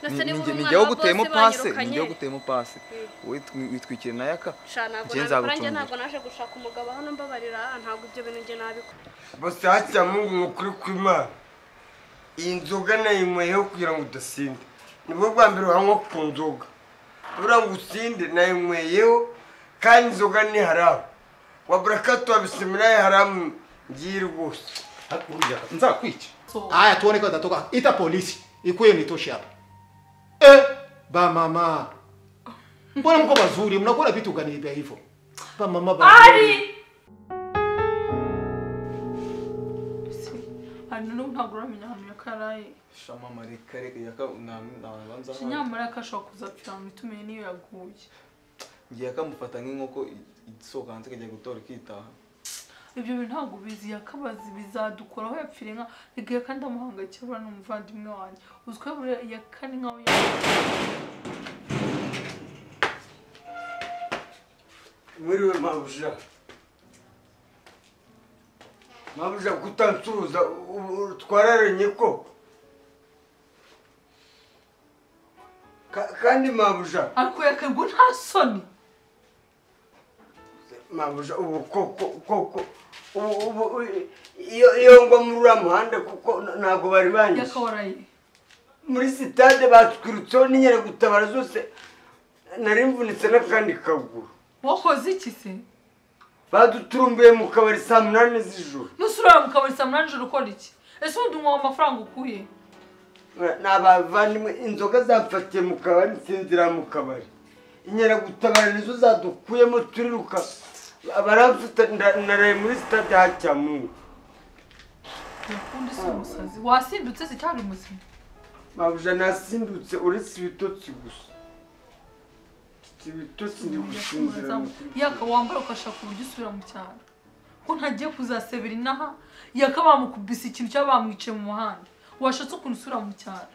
Ni- ni- umwana ni jyewe wa gutema boss pase ni banyirukanye. jyewe gutema pase Witwi- witwikira inayaka Sha, ntabwo Njye nabikora njye nzagucungira. ntabwo naje gushaka umugabo hano mbabarira ntabwo ibyo bintu njye nabikora bose hakira mungu ni ukuri kw'imana iyi nzoga nayinyweyeho kugira ngo udasinda nibwo bwa mbere wanywa ku nzoga buriya ngo usinde nayinyweyeho kandi inzoga ni haramu wabura kato wabisimiraye haramu ngiyi rwose Hakurya nzakwica. So- Haya tuone kwa tatoka. Ita polisi ikuye nitoshe hapa. Eh, ba mama. Mbona mko wazuri? Mnakuwa na vitu gani vya hivyo? Ba mama ba. ari hano n'ubu ntabwo uramenya ahantu yakaraye shamama reka reka yaka namwe nabanza Shi nyamara yakashobora kuzapfira mu mitume niyo yaguye ngiye akamufata nk'inkoko isohoka hanze ikajya gutora ikitaha ibyo bintu ntabwo ubizi yakabazi bizadukoraho yapfira inka rigaye kandi amuhangayikira buriya ni umuvandimwe wanjye uzwiho buriya yakana inka we mwiriwe mabuja mabuja kutansuhuza u- u- twararanye ko Ka- kandi mabuja ariko yakagwa nta soni mabuja ubu koko koko ubu ubu iyo iyo ngwa muri uriya muhanda kuko n- ntabwo bari banyishe yakawaraye muri sitade batwirutseho n'inkeragutabara zose nari mvunitse n'akandi kaguru wakoze iki se baduturumbuye mu kabari saa munani z'ijoro nusurara mu kabari saa munani joro ukora iki ese ubundi unywa amafaranga ukuye ni abavandimwe inzoga zamfatiye mu kabari nsinzira mu kabari inkeragutabara nizo zadukuyemo turiruka baramfite nda- naraye muri sitade hacyamungu yakunda si umusazi wasindutse se cyangwa uri muzima mabuja nasindutse uretse ibitotsi gusa ibitotsi ndi gusinzira yaka wambara ukashaka uburyo usubira mu cyaro ko ntagiye kuzasebera inaha yaka bamukubise ikintu cyangwa bamwicaye mu muhanda washatse ukuntu usubira mu cyaro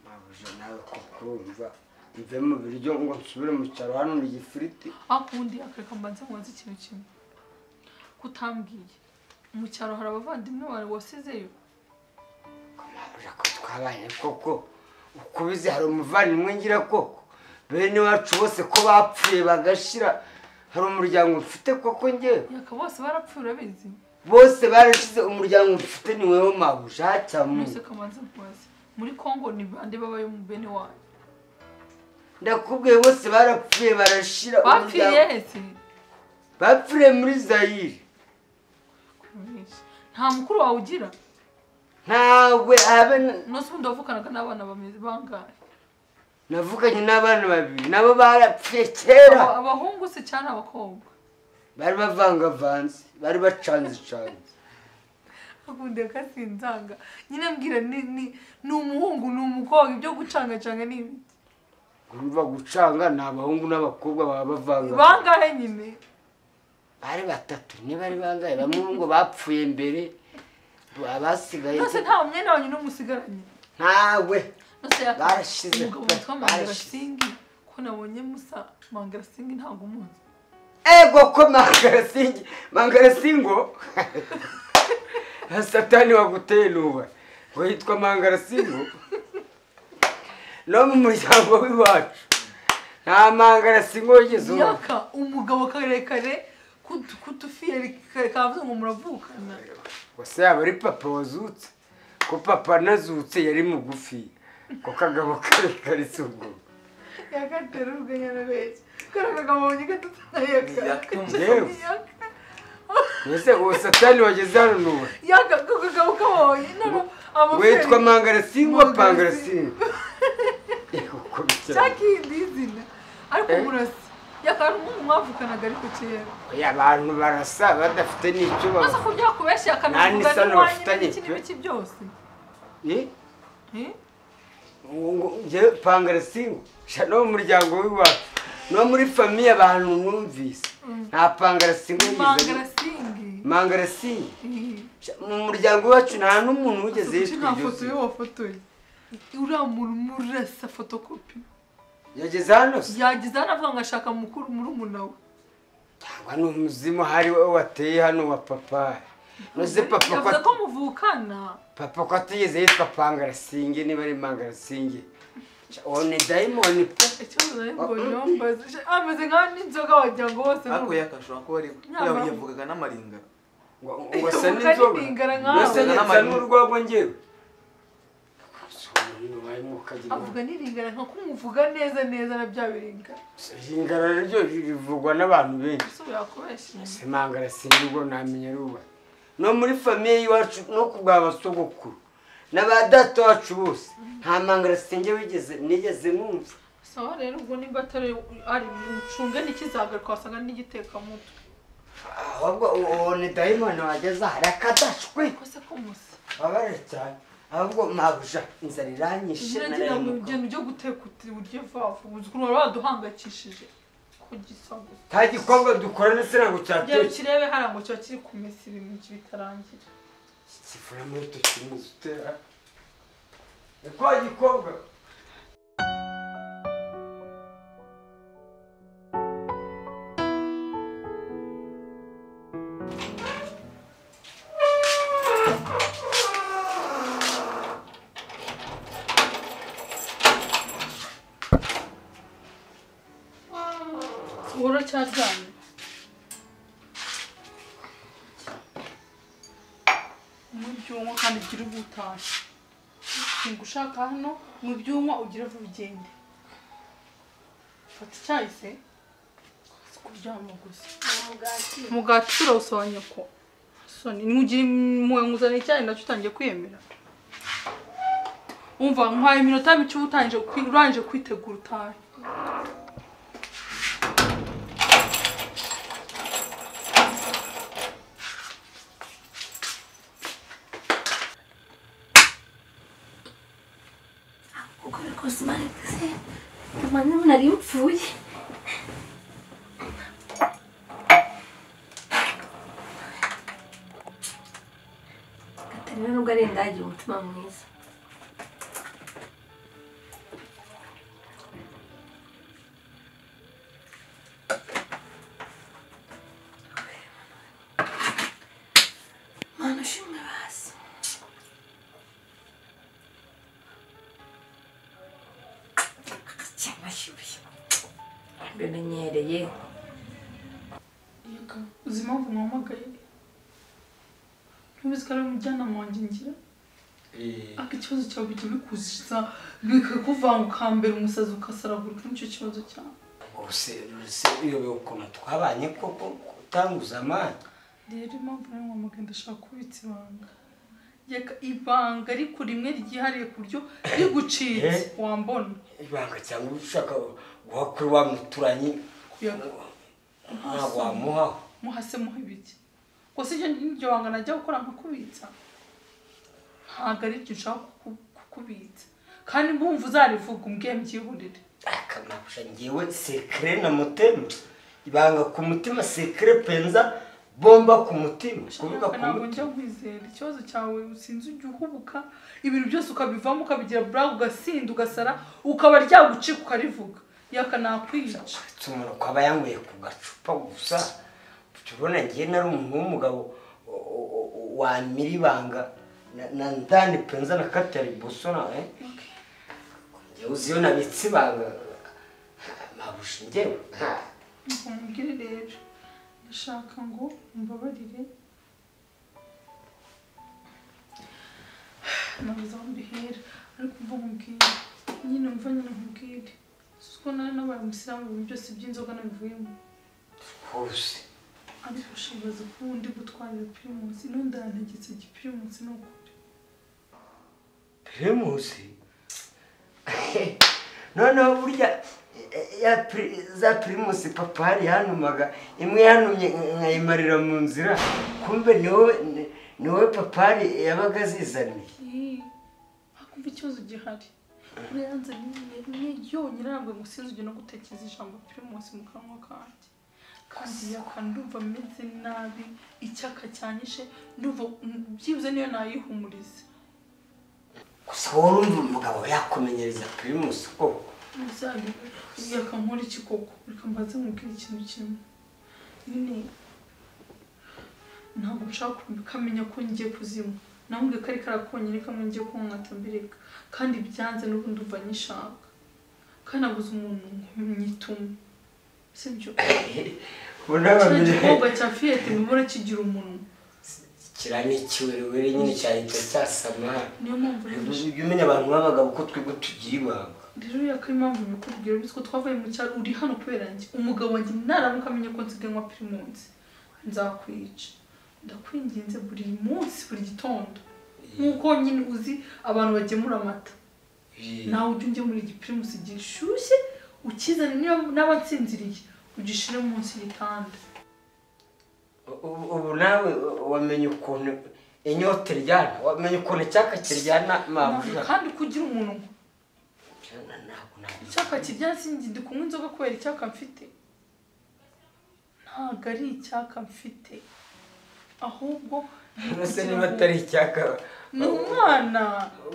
mabuja nawe kukumva mve mu biryo ngo nsubire mu cyaro hano ni igifiriti ariko ubundi yakareka mbanze nkoze ikintu kimwe kutambwiye mu cyaro hari abavandimwe bawe wasizeyo mabuja ko twabanye koko uko ubizi hari umuvandimwe ngira koko bene wacu bose ko bapfuye bagashira hari umuryango mfite koko ngewe yaka bose barapfuye urabizi bose barashize umuryango mfite ni wewe mabuja mwese hacyamungu kamanze nkoze muri kongo ni bande babayo mu bene wanyu ndakubwiye bose barapfuye barashira bapfiriye umuryango- hese bapfiriye muri zayire nta mukuru wawe ugira ntawe habe umunsi ubundi wavukanaga n'abana bameze bangahe navuganye n'abana babiri nabo barapfuye kera Aba- abahungu se cyane abakobwa bari bavangavanze bari bacanze canze akunda akasinzanga nyine mbwira ni ni- ni umuhungu ni umukobwa ibyo gucangacanga ni ibi urumva gucanga ni abahungu n'abakobwa baba bavanga bangahe nyine bari batatu niba ari bangahe bamwe ngo bapfuye mbere abasigaye nose nta mwenda wanyu n'umusigaranye ntawe nose yaka- Barashize umugabo pe, witwa barashize. mangarasingi ko nabonye musa mangarasingi ntabwo umuzi ego ko mangarasingi mangarasingo satani waguteye nuba ngo yitwa mangarasingo no mu muryango w'iwacu nta mangarasingo wigeze ubona yaka umugabo karekare kutu- kutufi yari kare- kavuze ngo muravukana gusa yaba ari papa wazutse ko papa anazutse yari mugufi ko kagabo karekare si ubwo yakatera urwenya na benshi kari akagabo wabonye Yaka gatatu yewe mbese uwo satani wageze hano nuba yaka kagabo kabonye none amaferi witwa mangarasingo Mangarasingo. pangarasingo Yego, ko bicyane. cyakindi izina ariko Eh? murasa yaka ari umwe mwavuganaga ariko kera Oya, abantu barasa badafite n'icyo maze ko baba byakubeshya Nta akanavuga n'isano n'iwanyu bafitanye n'ibiki pe. n'ibiki byose Eh? Eh? Ngo- ngo njyewe pangarasingo sha no mu muryango w'iwacu no muri famiye abantu numvise nta pangarasingo yigeze mangarasingi mangarasingo Eh. Sha, mu muryango wacu nta n'umuntu wigeze Gusa kuki yitwa iryo nta foto zina. ye wafotoye uriya muntu murasa fotokopi yageze hano se yagize hano avuga ngo ashaka mukuru murumuna we cyangwa ni umuzimu hari wowe wateye hano wa papa noze papa yavuze ko- ko muvukana papa ko atigeze yitwa pangarasinge niba ari pangarasinge uwo ni dayimoni pe ikibazo rero ngo yombaze ameze nkaho n'inzoga wagira ngo bose ariko yakashobora kuba ari Nyamara- yavugaga n'amaringa ngo ngo asa Uvuga n'inzoga n'ibingara nkawe. mbese nsa n'urwagwa ngewe avuga n'iringara nka kumuvuga neza neza na bya biringara ingara ryo rivugwa n'abantu benshi ese ubu yakubeshye simangara sinirwo ntamenya ruba no muri famiye y'iwacu no kubwa basogokuru n'aba data wacu bose nta mangara singe wigeze nigeze numva sawa rero ubwo nimba atari ari mucunge n'ikizagaruka wasanga n'igitekamutwe ahubwo uwo ni dayimoni wageze aha rakadashwe kose ko musa babare cyane ahubwo mabuja inzara iranyishe Ngira ngo narayimuka ibyo byo guteka uti buryo vavu uzi ukuntu wari waduhangayikishije ku gisago nta gikombe dukora ndetse ntabwo rero cyatetse kirebe hariya ngo kiba kiri ku minsi ibintu bitarangira kivura muri icyo kintu utera ni kwa gikombe wowe cyaryamye mu byunwa kandi ugire ubwo utashye ntabwo ushaka hano mu byunwa ugire vuba ugende fata icyayi se si kuryama gusa umugati turawusobanya ko soni nugira impuhwe nkuzanira icyayi nacyo utangiye kwiyemera umva nkwaye iminota mike uba utangije kwi- urangije kwitegura utahe uko rwose maritse mwana nari mpfuye katarina nubwo ari ndagira umutima mwiza mana ushimwe basi cyangwa ashyushye mbimenyereye Yego, uzi impamvu mwamagaye ntubizi ko ari umujyanama wanjye ngira ariko ikibazo cyawe bijya bikuziza bikakuvanga ukambera umusazi ugasaragurika nicyo kibazo cyawe ubuse ubuse uyobewe ukuntu twabanye koko utanguza amani rero impamvu nawe mwamagaye ndashaka kubitsa ibanga Yeka, ibanga ariko rimwe ryihariye ku buryo rigucitse Eh? wambona ibanga cyangwa ushaka guha kuri wa muturanyi Yego. ntabwo wamuhaho muhase muhe ibiki gusa ibyo n'iryo banga najya gukora nkakubitsa ntabwo ari ibyo nshaka kuku- kukubitsa kandi mbumva uzarivuga umbwiye mbyihurire akamabusha ngewe sekere na mutema ibanga ku mutima sekere penza bomba ku mutima kuvuga ku ntabwo njya mutima nkwizera ikibazo cyawe usinzi ujya uhubuka ibintu byose ukabivamo ukabigira buraga ugasinda ugasara ukaba ryagucika ukarivuga yaka nakwica uretse umuntu kwaba yanyweye ku gacupa gusa Ujya urabona ngewe nari umuntu w'umugabo o- o- o- o- wamira ibanga na- na ndani penza na katari bosona eh? ngewe uzi iyo nabitse ibanga mabusha ngewe ha. ngo mubwire rero ndashaka ngo mbabarire nabuze aho mbihera ariko mva nkubwire nyine mva nyine nkubwire ko nawe nabaye umusilamu ibintu byose by'inzoga nabivuyemo hose ariko ushibaza ko undi gutwarira pirimusi n'undi yantegetse gipirimusi ni ukuri primusi noneho burya eh, ya pri- za primusi papa hari yanumaga imwe yanumye nkayimarira mu nzira kumbe ni wowe ni- ni wowe papa hari yabaga azizaniye Eee, hakumva ikibazo gihari buriya yanze nyine rimwe yonyine ntabwo ngo sinzujye no gutekereza ijambo pirimusi mu kanwa kanjye kandi yaka ndumva meze nabi icyaka cyanyishe ndumva mm, byibuze niyo nayihumuriza gusa wowe urumva umugabo yakumenyereza primusi koko muzayi yaka nkora iki koko reka mbaze nkubwire ikintu kimwe nyine ntabwo nshaka kamenya ko ngiye kuzinywa nambwe kari karakonyine kamwe ngiye kunkata mbireka kandi byanze n'ubundi umva nyishaka kandi nabuze umuntu nyituma sibyo kino gikobwa cya fiyete mbibona kigira umunwa kira n'ikiwerewere nyine cyahita cyasama niyo mpamvu rero jya umenya abantu b'abagabo ko twebwe tugira ibanga rero yaka impamvu bikubwira bityo twavuye mu cyaro uri hano kubera njye umugabo wanjye naramuka amenya ko nsigaye nywa pirimusi nzakwica ndakwinginze buri munsi buri gitondo nk'uko nyine uzi abantu bagemura amata Eh, nawe ujye ujya muri igipirimusi gishyushye ukizane niba- n'abatsinziriye ugishire munsi y'igitanda ubu- ubu nawe wamenye ukuntu inyota iryana wamenye ukuntu icyaka kiryana mama kandi kugira umuntu ntabwo ntabwo icyaka kiryansi ndi kunywa inzoga kubera icyaka mfite ntabwo ari icyaka mfite ahubwo ese niba atari icyaka ni umwana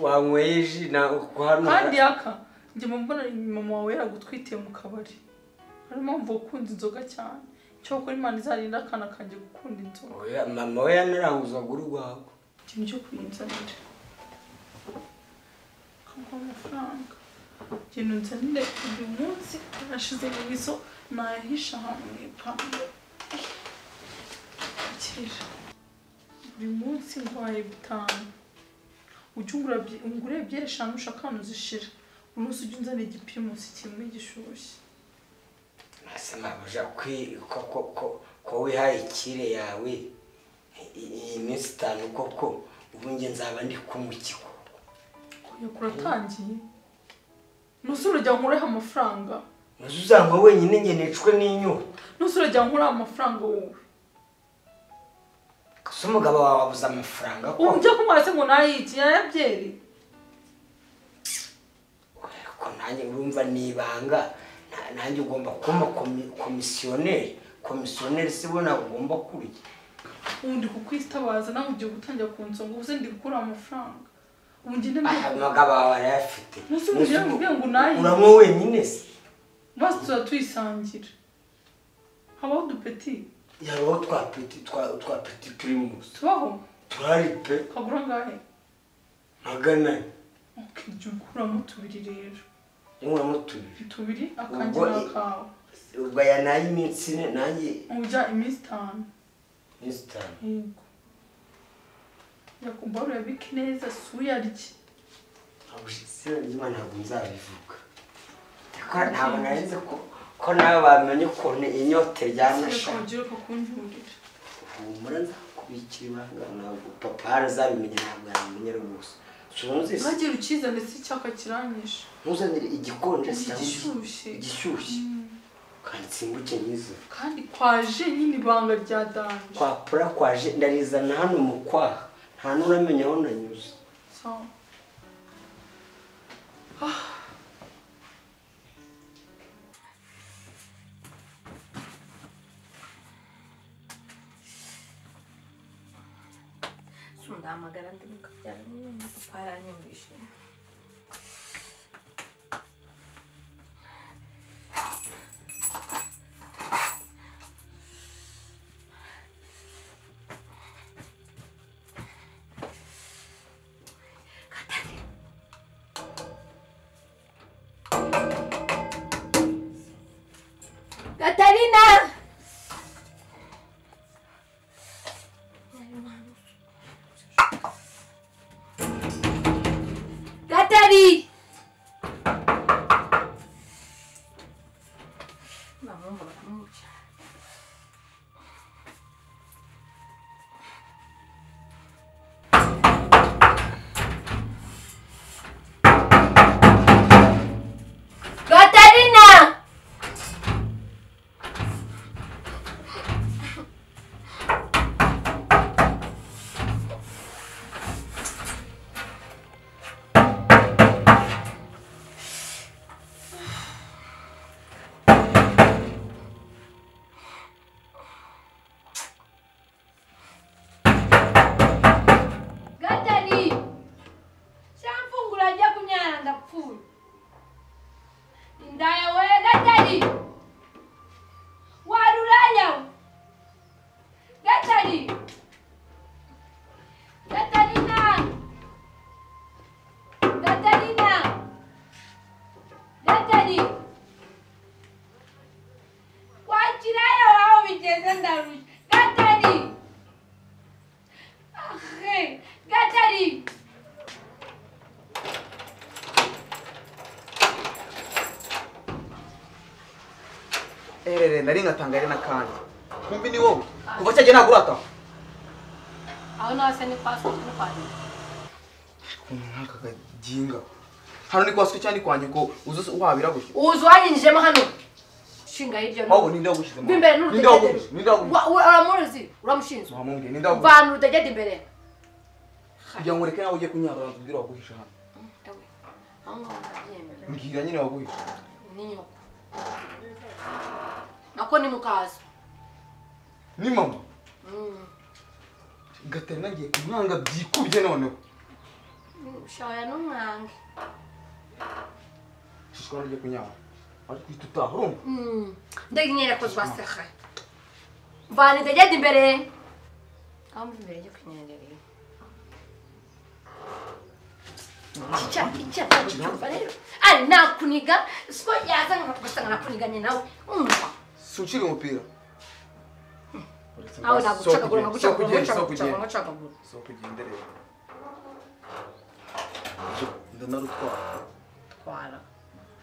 wanyweye ji na hano kandi yaka njye mu mbona mama wawe yaragutwitiye mu kabari ari mpamvu ukunda inzoga cyane cyokora imana izarinda akana kanjye gukunda inzoga Oya, mama we yanaranguzaga urwawe ikintu cyo kuyinzanira kaguha amafaranga ikintu nzanire uyu munsi yarashize mu izo nayahisha ahantu mu ipantaro akira buri munsi nguhaye bitanu ujya ungura byi- ungure ebyiri eshanu ushaka uzishira buri munsi ujya unzanira igipimusi kimwe gishyushye ese mabuja kwi- ko ko ko ko wihaye ikire yawe i- i- iyi minsi itanu koko ubu njye nzaba ndi kumukiko kuya kuratangiye ntuzi urajya nkureho amafaranga ntuzi uzangwa wenyine njye nicwe n'inyota ntuzi urajya nkuriho amafaranga wowe gusa umugabo wawe abuze amafaranga ko ubu njya kunywa se ngo nayiki yayabyeri ko nanjye urumva ni ibanga na- nanjye ugomba kuba komi- komisiyoneri komisiyoneri si bo nawe ugomba kurya ubu ndi kukwitabaza nawe ugiye gutangira kunsonga ubu se ndi gukura amafaranga ubu ngende aha umugabo wawe arayafite Ntuzi umugire ngo uvuge ngo nayi. uranywa wenyine se maze tuzajya tuyisangira habaho udupeti yabaho twa peti twa- twa peti pirimusi tubaho turari pe kagura angahe magana ane Ok, jya ukuramo tubiri rero inkuramo tubiri tubiri akanjye n'akawe ubwo aya nayo iminsi ine nanjye ujya iminsi itanu iminsi itanu yego yakumbaruye abike neza suyarye abushisima ntabwo nzabivuga ariko ntabwo narinze ko ko nawe bamenye ukuntu inyota sireka ryanashaka ugira kukunjurira humura nzakubikira ibanga ntabwo papa harazabimenya ntabwo yabimenya rwose sunzise ntagire ukizane se icyaka kiranyishe ntuzanire igikonje cyangwa igishyushye igishyushye kandi simbuke nyizo kandi kwaje nyine ibanga rya danje kwa pura kwaje ndarizana hano mu kwaha nta n'uramenya aho nanyuze So. sundahamagara ndi mu kabyaro papa aranyumvishe Katarina! Katari! Bamwumva baramwica. Katarina! erere nari nkatangare n'akandi kumbi ni wowe kuva cyagiye ntabwo urataha aho nahase ni pasiporo no kwandika ukuntu nk'aka kaginga hano ni kwa se cyangwa ni kwa nyoko uzi wabira gutya uzi uwanyinjijemo hano shinga hirya no wabona ninde wagushyizemo b'imbere ninde wagushyizemo ninde n'urutegede wagushyizemo Wa- wa- uramuzi uramushinzwe wamubwiye ninde wagushyizemo vana urutegede imbere kugira ngo ureke nawe ujye kunyarura ntubwire waguhisha hano Ewe, aho ngaho ndabyemera mbwira nyine waguhisha ni nyoko nako ni mukaza ni mama Mm. gaterina agiye kumwanga byikubye noneho shaya n'umwange shishwa nawe ugiye kunyarura ari kwita utaha urumva Mm. ndege nyine ko twaseka vana urutegede imbere aho muri imbere njye kunyandereye Chicha, chicha, cyumva rero ari nakuniga siko yazanga tugasanga nakuniganye nawe umva si ucira umupira aho ntabwo ucagagura So ngo ucagagura ngo kugenda, so ucagagura ngo kugenda. ucagagura si ukugenda rero ndanarutwara twara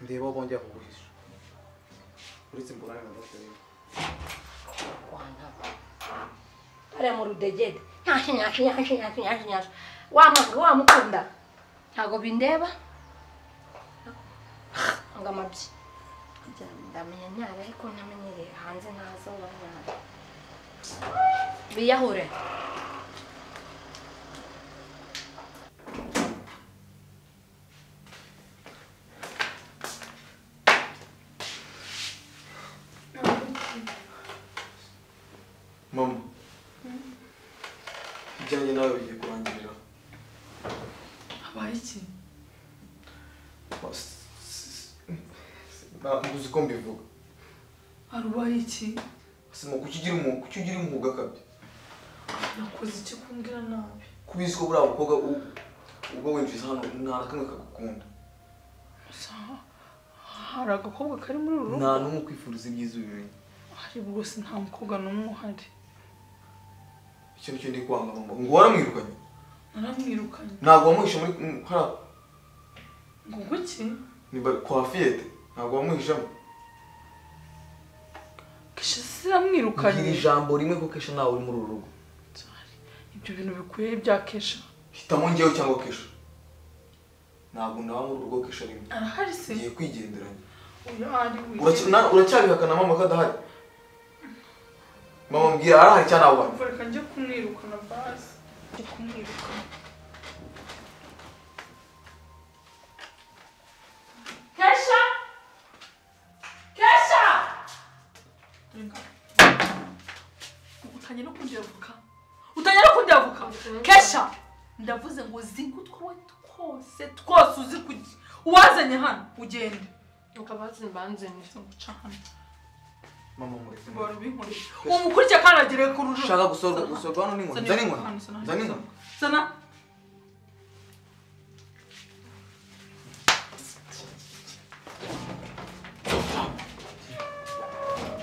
ndeba aho bongera kuguhisha uretse mbonane na gaterina kwanga ari mu rudegede nyashi nyashi nyashi nyashi nyashi nyashi wamwanga wamukunda ntabwo bindeba ngo amabyi ndamenya nyara ariko ntamenyereye hanze ntazo banyara biyahure mama ibyanjye nawe bigiye kurangirira habaye iki ntabwo uzi ko mbivuga hari ubaye iki sima kuki ugira umwuga kuki ugira umwuga akabya nakoze icyo kumbwira nabi kubizi ko buriya mukobwa u- uba winjiza hano nta na kamwe kagukunda Gusa hari agakobwa kari muri uru nta rugo n'umwe ukwifuriza ibyiza ubimenye hari rwose nta mukobwa n'umwe uhari icyo nicyo ndi kwanga mama ngo waramwirukanye naramwirukanye ntabwo wamuhisha muri mu- hariya ngo kuki ni ba- kwa fiyete ntabwo wamuhishamo kesha mbwira siramwirukanye ijambo rimwe ko kesha nawe uri muri uru rugo ibyo bintu bikwiye bya kesha hitamo njyewe cyangwa kesha ntabwo ndaba muri urwo kesha rimwe arahari se ngiye kwigenderanya uyu ari Uracya- na- uracyabihakana mama ko adahari mama mbwira arahari cyangwa ntabwo ahari? reka njye kumwirukana bazi njye kumwirukana kesha kesha utangira no kundavuka utangira no kundavuka kesha ndavuze ngo zinga utwawe twose twose uzi kujya uwazanye hano ugende ukabazi mbanzanye guca hano mama mureke bari ubinkoreye umukurikira kandi agere ku rujo ushaka gusorwa gusorwa hano n'inkoni zana inkoni zana inkoni zana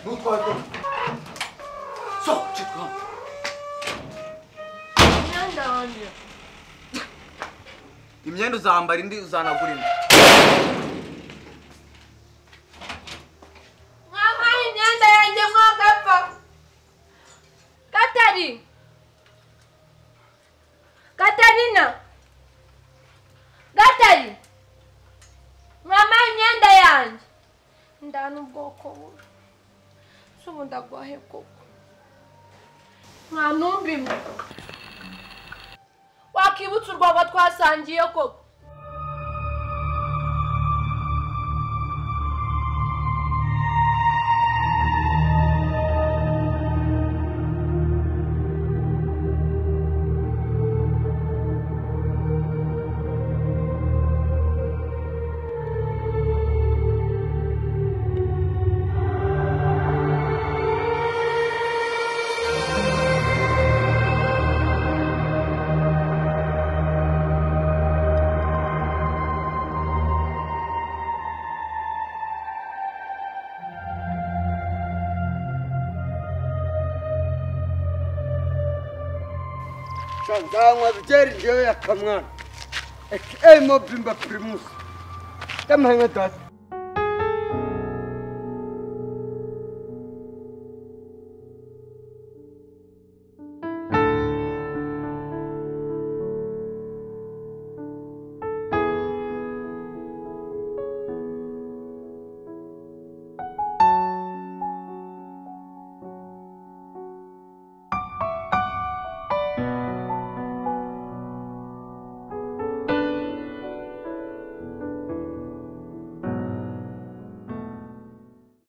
nutware ko so cyitwa hano imyenda wanjye imyenda uzambara indi uzanagura indi mwampaye imyenda yanjye mwagapfa katari katarina gatari mwampaye imyenda yanjye ndana ubwoko bubi si ubu ndagwahe koko nta numva imwe wakibutsa urwagwa twasangiye koko nzanywa byeri njyewe ya kamwana ekeyemo bimba pirimusi ndamuhenge dati